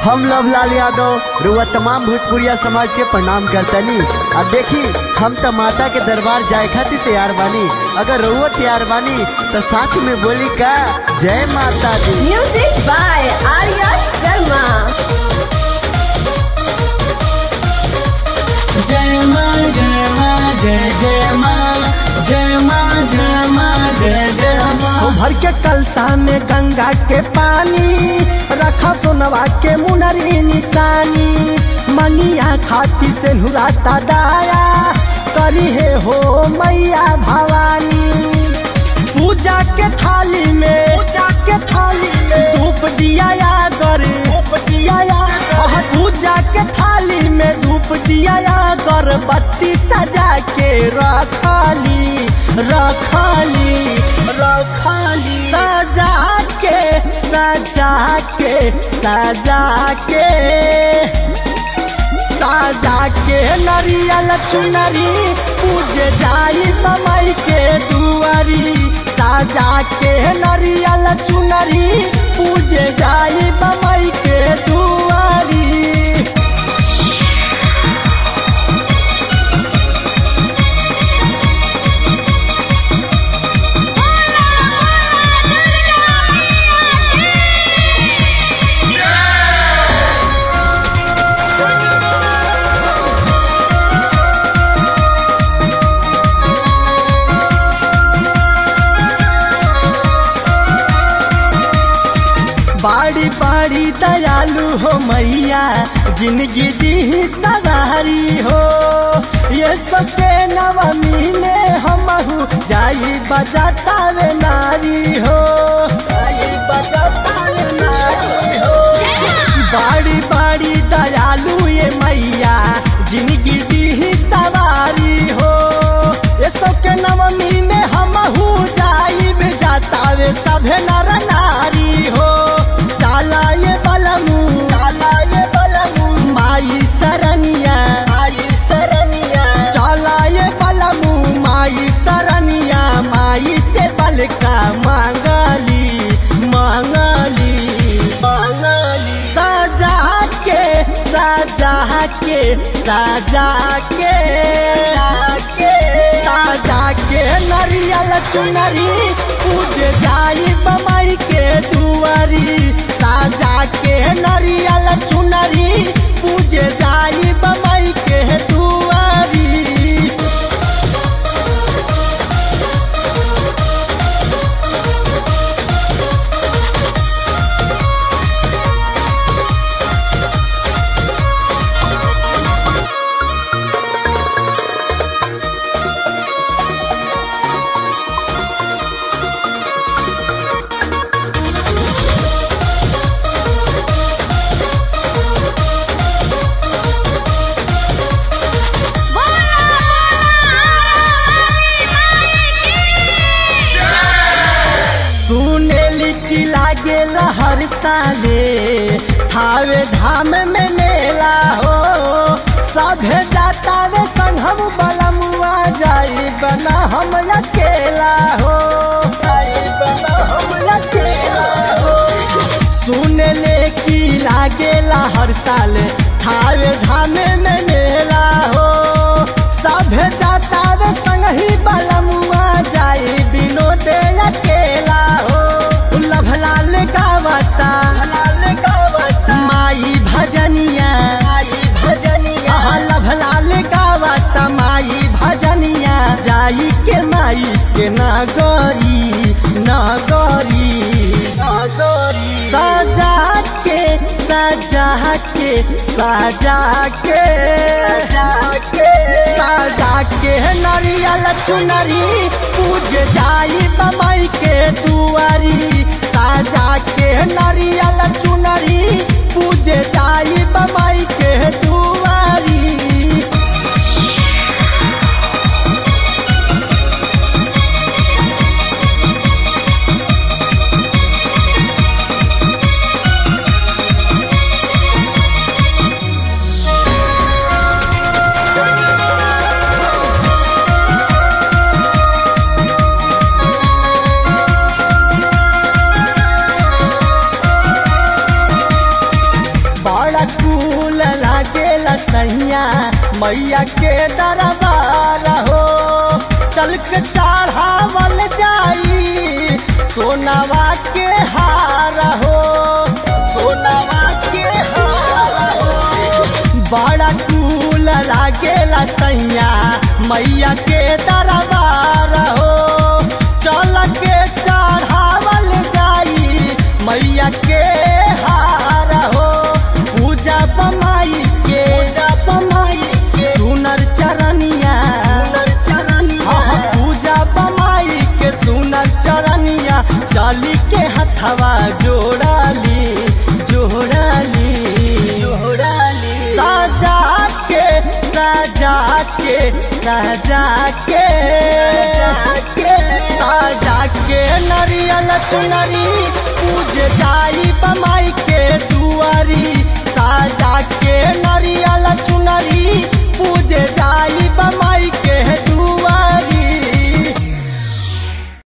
हम लवलाल यादव रुआ तमाम भोजपुरिया समाज के प्रणाम करतनी अब देखी हम तो माता के दरबार जाए खातिर तैयार बानी अगर रुआ तैयार बानी तो साथ में बोली का जय माता दी Music by Arya Sharma. जय माँ जय माँ जय जय माँ जय माँ जय माँ जय जय माँ भर के कलसा में गंगा के पानी रखा सोनवा के मुनरी निशानी मंगिया खाती से नुराता दाया करी है हो मैया भवानी पूजा के थाली में पूजा के थाली में धूप दिया या गर धूप दिया या आह, पूजा के थाली में धूप दिया या गर बत्ती सजा के रखाली रखाली रखाली सजा के सजा के सजा के साजा के नरियल चुनरी पूजे जाई समय के दुआरी साजा के नरियल चुनरी पूजे जाई बमई के दुआरी बाड़ी बाड़ी दयालु हो मैया जिंदगी दी सवारी हो ये सबके नवमी में हम जाई बजाता वे नारी हो जाई बजाता वे नारी हो बाड़ी बाड़ी दयालु ये मैया जिंदगी दी सवारी हो ये सबके नवमी में हम जाई जाता वे सभे नर नारी हो चाला ये बलमू चाला ये बलमू माई सरनिया माई सरनिया चाला ये बलमू माई सरनिया माई से बल का मांगली मांगली मांगली सजा के सजा के सजा के सजा के नरियल चुनरी पूज जाई बमई के दुआरी साजा के नरियल चुनरी पूज जाई बमई के दुआरी सुने लिट्टी लागे हर साले थावे धाम में मेला हो सभे जाता वे संघम बलमुआ जाई बना हम अकेला हो जाई बना हम अकेला हो सुन ले की लागेला हर साल थावे धाम में मेला हो सभे जाता वे संगही बलमुआ जाई विनोद अकेला हो लभलाल गावता लाल गावता माई भजनिया माई भजनिया लभलाल गावता माई भजनिया जाई के माई के नगरी नगरी नगरी सजा के सजा के सजा के सजा के नरियल चुनरी पूज जाई बमई के दुआरी साजा के नरियल चुनरी पूज जाई बमई के दुआरी मैया के दरबार हो चल के चढ़ावल जाई सोनावा के हार हो सोनावा के हार हो बड़ा कूल लागेला सैया मैया के दरबार हो चल के चढ़ावल जाई मैया के हार हो पूजा बमाई के पूजा बमाई के सुनर चरनिया सुनर चरनिया पूजा बमाई के सुनर चरनिया चाली के हथवा जोड़ाली जोड़ाली जोड़ाली राजा के राजा के राजा के राजा के नरियल चुनरी पूज जाई बमाई के दुआरी राजा के नरियल चुनरी पूज जाई बमाई